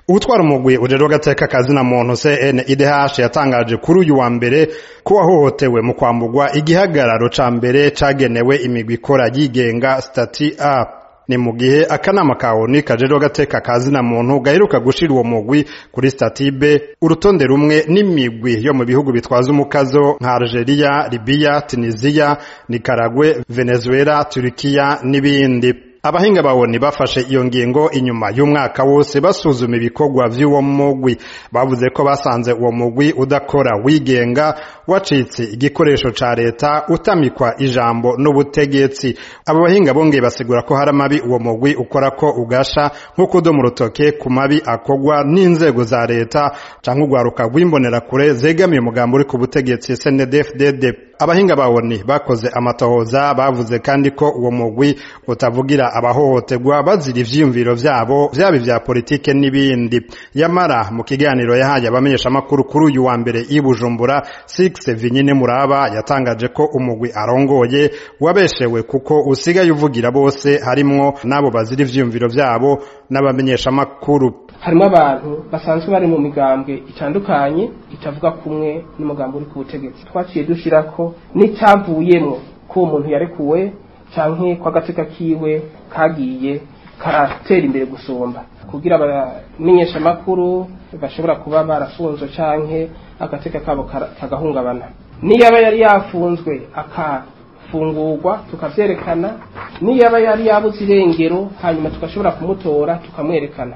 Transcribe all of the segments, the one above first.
ubutwara umugwi ujejwe agateka kazina muntu CNIDH yatangaje kuri uyu wa mbere ko wahohotewe mu kwambugwa igihagararo ca mbere cagenewe imigwi ikora yigenga stati A ni mu gihe akanama ka ONU kajejwe agateka kazina muntu gaheruka gushira uwo mugwi kuri stati B urutonde rumwe n'imigwi yo mu bihugu bitwaza umukazo nka Algeria, Libya, Tunisia, Nicaragua, Venezuela, Turkiya n'ibindi abahinga bawoni bafashe iyo ngingo inyuma y'umwaka wose basuzuma ibikorwa vy'uwo mugwi bavuze ko basanze uwo mugwi udakora wigenga wacitse igikoresho ca leta utamikwa ijambo n'ubutegetsi abo bahinga bongeye basigura ko hari amabi uwo mugwi ukora ko ugasha nko kudomu urutoke ku mabi akorwa n'inzego za leta canke urwaruka rw'imbonerakure zegamiye umugambo uri ku butegetsi SNDFDD abahinga bawoni bakoze amatohoza bavuze kandi ko uwo mugwi utavugira abahohoterwa bazira ivyiyumviro vyabo vyaba ivya politike n'ibindi yamara mu kiganiro yahaye abamenyeshamakuru kuri uyu wa mbere i Bujumbura Six Vinyine Muraba yatangaje ko umugwi arongoye wabeshewe kuko usigaye uvugira bose harimwo n'abo bazira ivyiyumviro vyabo n'abamenyeshamakuru harimo abantu basanzwe bari mu migambwe itandukanye itavuga kumwe n'umugambi uri ku butegetsi twaciye dushira ko n'icyavuyemo ko uwo muntu yarekuwe canke ko agateka kiwe kagiye karatera imbere gusumba kugira abamenyesha amakuru bashobora kuba barafunzwe canke agateka kabo kagahungabana niyaba yari yafunzwe akafungurwa tukavyerekana niyaba yari yabuze irengero hanyuma tugashobora kumutora tukamwerekana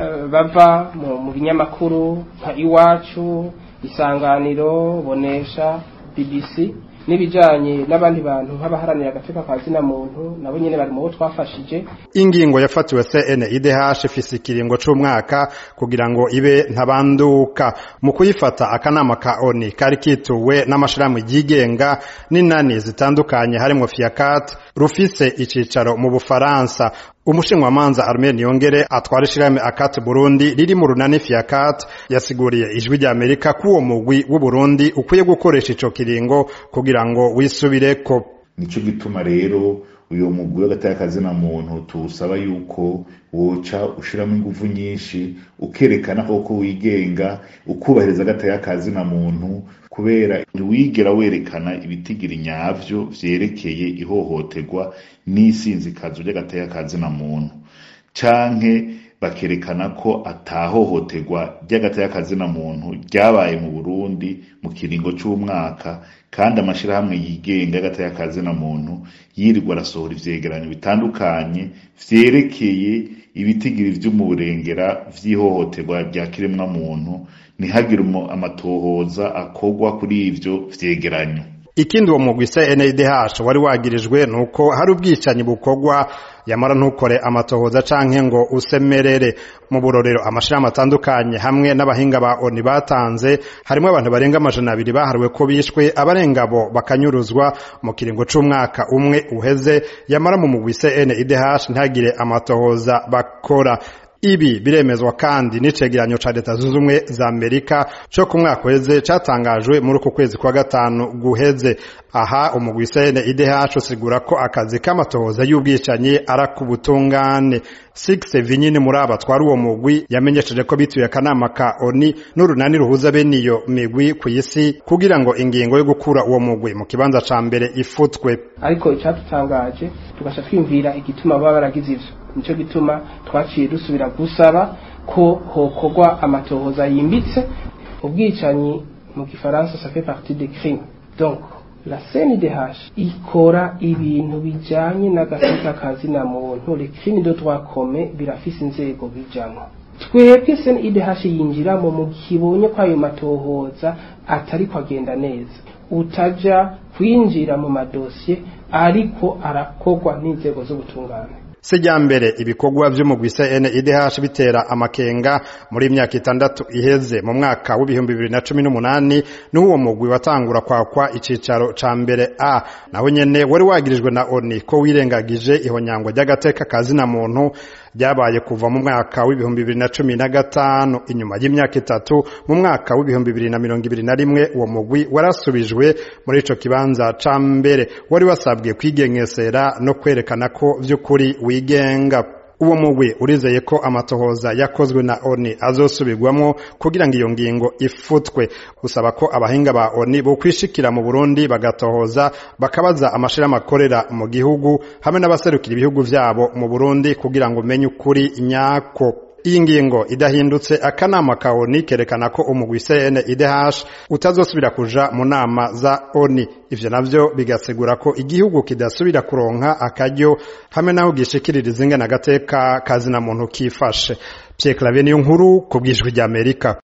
bava mu binyamakuru nka iwacu isanganiro bonesha bbc n'ibijanye n'abandi bantu nk'abaharanira agateka ka zina muntu nabo nyene bari mu bo twafashije ingingo yafatiwe CNIDH ifise ikiringo c'umwaka kugira ngo ibe ntabanduka mu kuyifata akanama ka ONU kari kituwe n'amashirahamwe yigenga n'inani zitandukanye harimwo FIACAT rufise icicaro mu Bufaransa umushinwamanza Armel Niyongere atwara ishirahamwe akati Burundi riri mu runani FIACAT yasiguriye ijwi rya Amerika ko uwo mugwi w'u Burundi ukwiye gukoresha ico kiringo kugira ngo wisubireko nico gituma rero uyo mugwi w'agatayakazina muntu tuwusaba yuko woca ushiramo ingufu nyinshi ukerekana koko wigenga ukubahiriza agatayakazina muntu kubera wigera werekana ibitigiri nyavyo vyerekeye ihohoterwa n'isinzikazo ry'agatayakazina muntu canke bakerekana ko atahohoterwa ry'agatayakazina muntu ryabaye mu Burundi mu kiringo c'umwaka kandi amashirahamwe yigenga y'agatayakazina muntu yirirwa arasohora ivyegeranyo bitandukanye vyerekeye ibitigiri vy'umurengera vy'ihohoterwa rya kiremwa muntu ntihagire amatohoza akorwa kuri ivyo vyegeranyo ikindi uwo mugwi CNDH wari wagirijwe nuko hari ubwicanyi bukorwa yamara ntukore amatohoza canke ngo usemerere mu burorero amashirahamwe atandukanye hamwe n'abahinga ba ONU batanze harimo abantu barenga amajana abiri bahariwe ko bishwe abarenga bo bakanyuruzwa mu kiringo c'umwaka umwe uheze yamara mu mugwi CNDH ntagire amatohoza bakora ibi biremezwa kandi n'icegeranyo ca leta zunze ubumwe za amerika co ku mwaka uheze catangajwe muri uku kwezi kwa gatanu guheze aha umugwi CNIDH usigura ko akazi k'amatohoza y'ubwicanyi arakubutungane Six Vinyine muri aba twari uwo mugwi yamenyesheje ko bituye akanama ka ONU n'urunani ruhuza bene iyo migwi ku isi kugira ngo ingingo yo gukura uwo mugwi mu kibanza ca mbere ifutwe ariko icatutangaje tugasha twimvira igituma baba baragize ivyo nico gituma twaciye dusubira gusaba ko hokorwa amatohoza yimbitse ubwicanyi mu gifaransa ça fait partie des crimes donc la CNDH ikora ibintu bijanye n'agateka kazina muntu les crimes de droit commun birafise inzego bijamwo twebwe CNDH yinjiramo mu kibonye ko ayo matohoza atari kwagenda neza utaja kwinjira mu madosiye ariko arakorwa n'inzego z'ubutungane sijyambere ibikorwa vy'umugwi CNIDH bitera amakenga muri imyaka itandatu iheze mu mwaka w'ibihumbi bibiri na cumi n'umunani n'uwo mugwi watangura kwakwa icicaro ca mbere a naho nyene wari wagirijwe na ONU ko wirengagije ihonyangwa ry'agateka kazina muntu ryabaye kuva mu mwaka w'ibihumbi bibiri na cumi na gatanu inyuma y'imyaka itatu mu mwaka w'ibihumbi bibiri na mirongo ibiri na rimwe uwo mugwi warasubijwe muri ico kibanza ca mbere wari wasabwe kwigengesera no kwerekana ko vy'ukuri wigenga uwo mugwi urizeye ko amatohoza yakozwe na oni azosubirwamwo kugira ngo iyo ngingo ifutwe usaba ko abahinga ba oni bokwishikira mu burundi bagatohoza bakabaza amashirahamwe akorera mu gihugu hamwe n'abaserukira ibihugu vyabo mu burundi kugira ngo umenye ukuri nyako iyi ngingo idahindutse akanama ka oni kerekana ko umugwi CNIDH utazosubira kuja mu nama za oni ivyo navyo bigasigura ko igihugu kidasubira kuronka akaryo hamwe naho gishikiririza ingene agateka kazina muntu kifashe Pierre Claver niyo nkuru ku bwijwi ry'Amerika